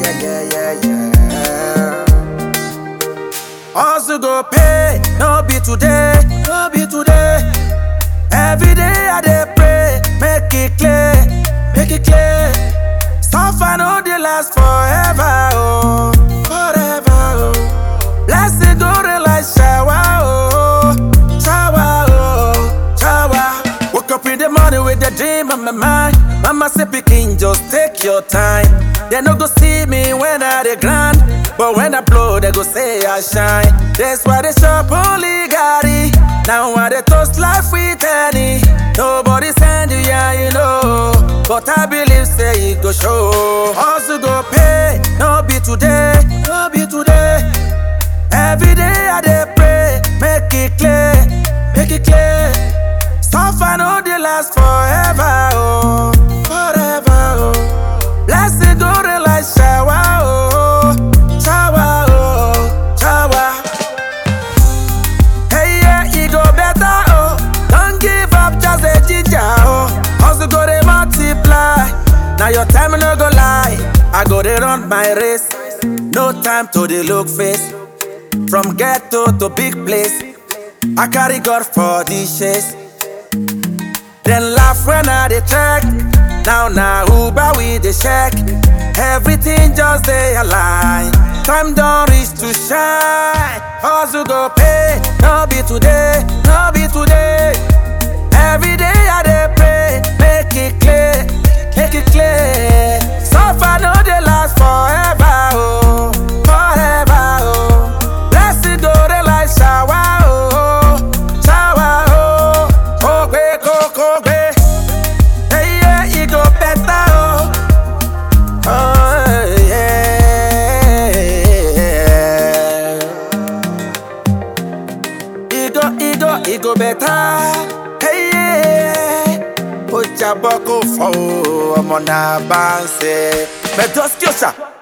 yeah, yeah, yeah, yeah. Also go pay, no be today, no be today. Every day I dey pray, make it clear, make it clear. Suffer no dey last forever, oh, forever, oh. Blessing go rain like shower, oh, shower, oh, shower. Woke up in the morning with a dream on my mind. Mama say, pikin, just take your time. They no go see me when I dey grind, but when I blow, they go say I shine. That's why they shop only Gary. Now I dey toast life with any. Nobody send you, yeah, you know. But I believe say it go show. Also go pay, no be today, no be today. Every day I dey pray, make it clear, make it clear. Suffer no dey last forever, oh, forever, oh. Blessing go rain like shower, oh, shower, oh, shower. Hey yeah, it go better, oh. Don't give up, just a ginger, oh. Hustle go dey multiply. Now your time no go lie. I go dey run my race. No time to dey look face. From ghetto to big place. I carry God for the chase. Then laugh when I dey check. Now na Uber we dey check. Everything just dey align. Time don reach to shine. Hustle go pay, no be today, no be today. Every day I dey pray, make it clear, make it clear. Suffer no dey last forever, oh, forever, oh. Blessing go dey like shower, oh, shower, oh. Kogbe, kogbe, hey yeah, it go better, oh. Oh yeah, it go, it go, it go better. Hey yeah, ó jábọ́ kó fọ́ o, ọmọ náà bá ń ṣe. Bẹ́ẹ̀ tó ṣíọ́ṣà.